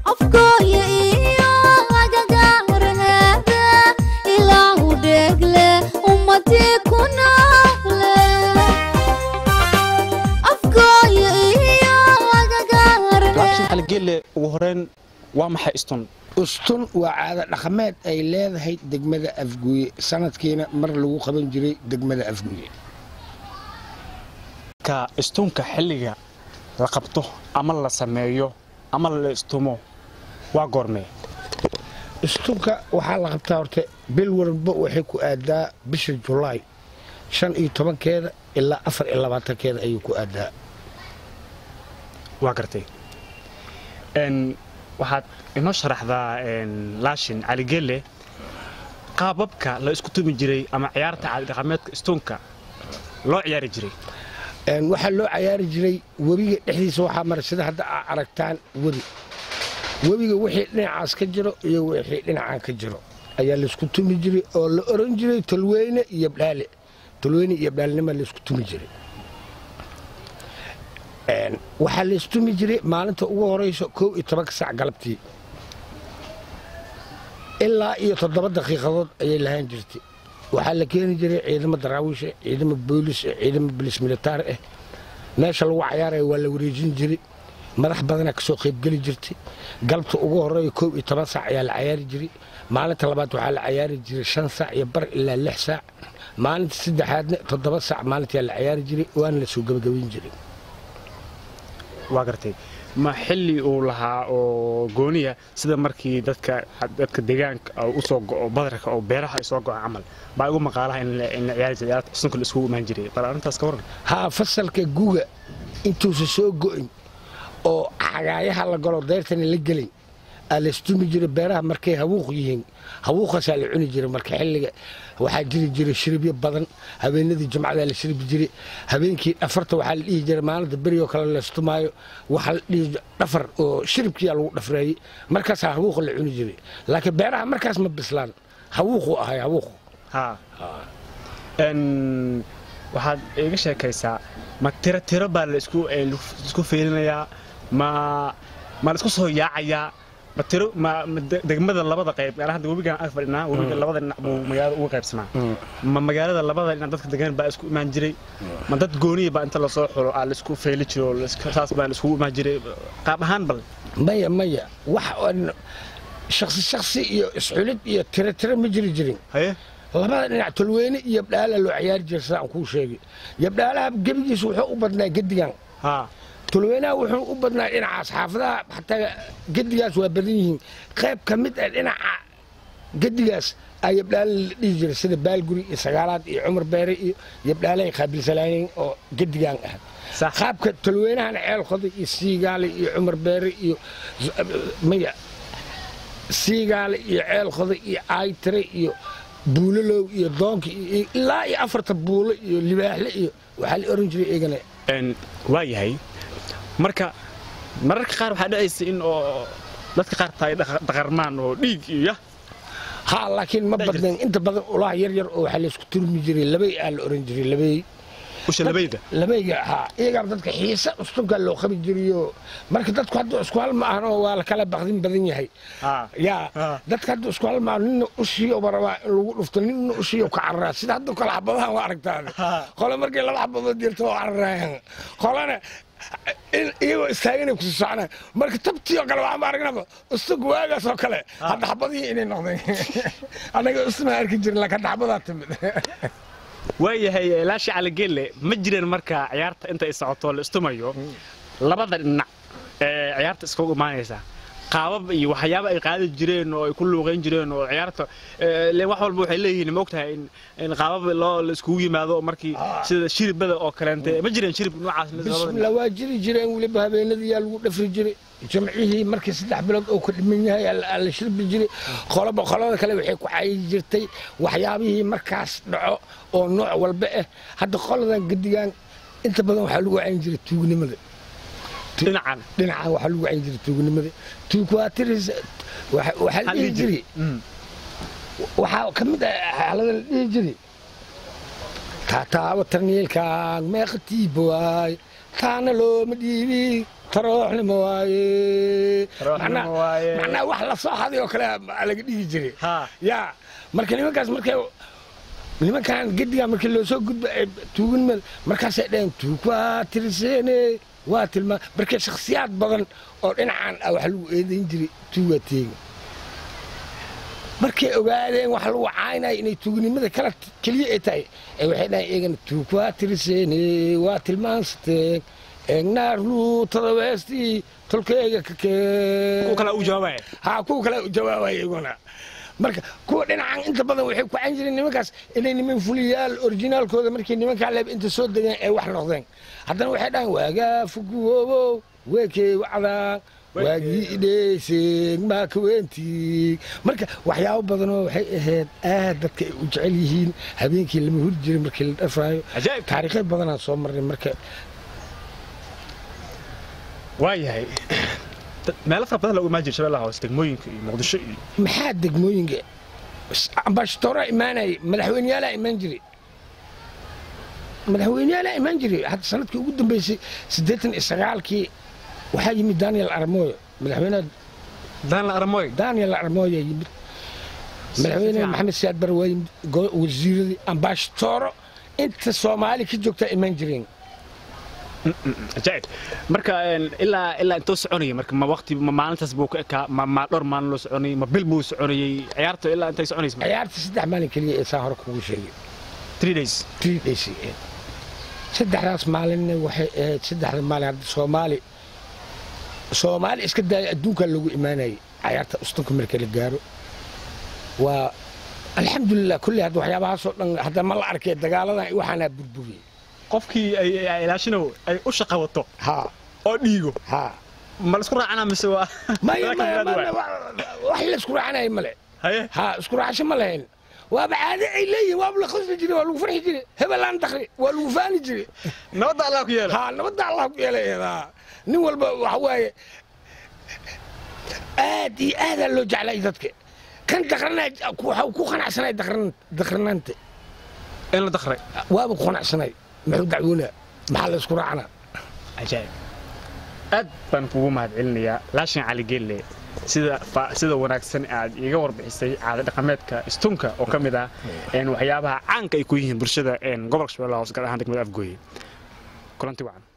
afkooya iyo agagaaraheeda ilaahu dheegle ummadii ku noole afkooya iyo agagaaraheeda laabshin caligeelle ugu horeyn waa maxay istun ustun waa caado dhaqameed ay leedahay degmada afguye sanadkiina mar lagu qaban jiray degmada afguye ka istunka xilliga la qabto ama la sameeyo ama la istumo waa goormee istunka waxaa la qabtaa horta bil walba waxay ku aadaa bisha julaay shan iyo tobankeeda ilaa afar iyo labaatankeeda ayuu ku aadaa waa gartay n waxaad inoo sharaxdaa laashin caligeelle qaababka la isku tumi jiray ama ciyaarta caadidhaqameedka istunka loo ciyaari jiray Een, waxaa loo cayaari jiray webiga dhexdiisa waxaa mara sida hadda aa aragtaan webi webiga wixii dhinacaas ka jiro iyo wixii dhinacaan ka jiro ayaa laysku tumi jiray oo la oran jiray tolweyne iyo bdhaale tolweyne iyo bdhaalnima laysku tumi jiray Een, waxaa laystumi jiray maalinta ugu horeyso kow iyo tobanka saac galabtii ilaa iyo toddoba daqiiqadood ayay lahaan jirtay waxaa la keeni jiray ciidamo daraawiisha ciidamo boolis ah ciidamo bolis militaar ah meesha lagu cayaaraya waa la wareejin jiray madax badanaa kasoo qaybgeli jirtay galabta ugu horeeya koob iyo toban saac ayaa la cayaari jiray maalinta labaad waxaa la cayaari jiray shan saac iyo bar ilaa lix saac maalinta saddexaadna toddoba saac maalintaa la cayaari jiray waana la soo gebagabayn jiray waa gartay ma xilli uu lahaa oo gooniya sida markii dadka dadka deegaanka oo usoo go'o badarka oo beeraha ay soo go'aan camal baa igu maqaalaha in la in la ciyaari jiray ciyaarta istunka la iskugu imaan jiray bal arrintaas ka waran haa fasalka guga intuusa soo go'in oo xagaayaha la galo dayrtana la gelin aa laystumi jiray beeraha markay hawuuq yihiin hawuuqaasaa la cuni jiray marka xilliga waxaa jiri jiray shiribyo badan habeenadii jimcadaa la shiribi jiray habeenkii dhafarta waxaa la dhihi jiray maalinta berigoo kale laystumaayo waxaa la dhihi jiray dhafar oo shiribkiyaa lagu dhafreeyey markaasaa hawuuqa la cuni jiray laakiin beeraha markaas ma bislaan hawuuquu ahay hawuuqu haa n waxaad iga sheekaysaa ma tiro tiro baa la isku eh, isku feelinayaa ma ma la isku soo yaacayaa ma tiro ma ma de- degmada labada qayb gaar ahaan webigan ag fadhinaa webiga labada dhinac buu magaalada uga qaybsanaa ma magaalada labada dhinac dadka degan baa isku imaan jiray ma dad gooniya baa inta lasoo xulo aa la isku feeli jiro oo la isku- saas baa la iskugu imaan jiray qaab ahaan bal maya maya wax aan shaksi shaksi iyo isxulid iyo tiro tiro ma jiri jirin haye labada dhinac tolweyne iyo yabdhaala loo ciyaari jiray sidaan kuu sheegay yabdhaalaha gebigiisa wuxuu u badnaa gedigan haa tolweynaha wuxuu u badnaa dhinacaas xaafadaha xataa gedigaas waa badan yihiin qayb ka mid ah dhinaca gedigaas aa yabdhaala la dhihi jiray sida baalguri iyo sagaalaad iyo cumar beere iyo yabdhaalahay qaabilsanaayeen oo gedigan ah sax qaabka tolweynahana ceelkoda iyo siigaale iyo cumar beere iyo maya siigaale iyo ceelkoda iyo aaytire iyo buulalow iyo doonka iyo ilaa iyo afarta buulo iyo libaaxle iyo waxaa la oran jiray eegana n waa yahay marka mararka qaar waxaa dhacaysa in oo dadka qaar tahay dhaqa- dhaqarmaan oo dhiig iyo yah haa laakiin ma Dhexdhexaad. badnayn inta badan ulaha yar yar oo waxaa laysku turmi jiray labay aa la oran jiray labay usha labayda labayga haa iyagaa dadka xiisa ustunkaa loo qabi jirayo marka dadku hadda isku hal ma ahan oo waa la kala baqdin badan yahay haa yaa Ah. dadka hadda isku hal maa nina ushiyo barabaa in lagu dhufto nina ushiyo ka cararaa sida hadda kale xabadahan waa aragtaan Ah. qole markay laba xabadood jirto waa cararaayan qolena in iyagoo istaagana kusi soconaa marka tabtii oo kale waxaan aragnaba ustunka waagaas oo kale hadda xabadihii inay noqdeen annaga ustuma arki jirin laakiin hadda xabadaa timid waa yahay laashi caligeelle ma jireen marka ciyaarta inta ay socoto la istumayo labada dhinac ee ciyaarta iskugu imaanaysa qaabab iyo waxyaabo ay qaadi jireen oo ay ku luuqayn jireen oo ciyaarta ee, leen wax walba waxay leeyihiin ma ogtahay in in qaabab loo la iskugu yimaado oo markii sida shiribada oo kaleente ma jireen shirib noocaas mid labada dhinac? bismillah waa jiri jireen weliba habeenadii yaa lagu dhafri jiray jamcihii markii saddex bilood oo ka dhiman yahay aa la- aa la shirbi jiray qoloba qolada kale waxay ku cayi jirtay waxyaabihii markaas dhaco oo nooc walba ah hadda qoladan gedigan inta badan waxaa lagu cayin jiray tuugnimada dhinacan dhinacan waxaa lagu cayin jiray tuugnimada tuug waa tiris waxa waxaa la dhihi jiray Mm. waxaa ka mid ah xaalada la dhihi jiray taataaba tarniilkaan meeqa tiiba waay taana looma dhiibi tarooxnimo waaye Tarooxnimo Macnaa- waaye. macnaa wax la soo haday oo kale aa laga dhigi jiray Ha. yaa marka nimankaas markay nimankan gediga markii loo soo gudba ee tuugin meel markaasay dhaheen tuug waa tiriseene waa tilmaa marka shakhsiyaad badan oo dhinacan ah wax lagu eedayn jiray tuugaa teega markay ogaadeen wax lagu caynaya inay tuugnimada kala keliya ay tahay ee waxay dhahaen eegana tuug waa tiriseene waa tilmaansateen eegnaar luutada weestii tolkeega ka kee kuwa kale u jawaabaya ha kuwa kale u jawaabaya iyaguna marka kuwa dhinacan inta badan waxay ku can jireen nimankaas inay niman fuliyaal orijinaalkooda markay nimankaa leeb inta soo degeen ay wax noqdeen haddana waxay dhahaan waagaa fuguwoobow weekey wacdaa waagii idheyseen maa kaweentii marka waxyaabo badanoo waxay ahayd aad dadka ay u jecel yihiin habeenkii lama huri jiray markii la dhafaayo cajaa'ib taariikhay badanaa soo marnay marka waayahay Dad- meelo fara badan lagu imaan jiray shabeellaha hoose degmooyinka iyo muqdisho iyo maxaa degmooyinka ambashtooraa imaanayay madaxweyneyaalaa imaan jiray madaxweyneyaalaa imaan jiray hadda sanadkii ugu dambeysay siddeetan iyo sagaalkii waxaa yimid daniel armoyo madaxweynaha daanla aramoy daniel armoyo yimid madaxweyne fiican. maxamed siyaad bare waa yimid go- wasiiradii ambashtooro inta soomaali ka joogtaa imaan jireen cajaa'ib marka een, ilaa ilaa intoo soconayay marka ma waqti ma maalintaas buu ka ekaa ma ma dhowr maalin loo soconayay ma bil buu soconayay ciyaarta ilaa intay soconaysa ciyaarta saddex maalin keliya ee saa hore kugu sheegay three days three days ay ahayd. saddexdaas maalinna waxay ahayd saddexda maalin hadda soomaali soomaali iska daaya adduunkaa loogu imaanayay cayaarta ustunka marka la gaaro waa alxamdulilah kulli hadda waxyaabahaasoo dhan hadda ma la arkay dagaaladan iyo waxaanaa burburiyey qofkii ay ay ilaashino ay u shaqa wato ha oo dhiigo ha ma la isku raacana mise waa maya Laakiin maya aad maya waay. wax la isku raacanaya male haye ha isku raacasho ma lahayn waaba caade ay leeyihin waaba la qasbi jiray waa lagu farxi jiray hebelaan dakri waa lagu faani jiray nabadda allah ku yeela ها nabadda allah ku yeelayeeda nin walba waxa waaye aad iyo aadaa loo jeclay dadka kan daqranaa waxa ku qanacsanay daqranaanta in la dakray waaba ku qanacsanay muxuu dacwoonaa maxaa la isku raacnaa cajaa'ib aad baan kugu mahadcelinayaa laashin cali geelle sida fa- sida wanaagsan aad iiga warbixisay caada dhaqameedka istunka oo ka mid ah een, waxyaabaha caanka ay ku yihiin bulshada een, gobolka shabeellaha hoose gaar ahaan degmada afgooye kulanti wacan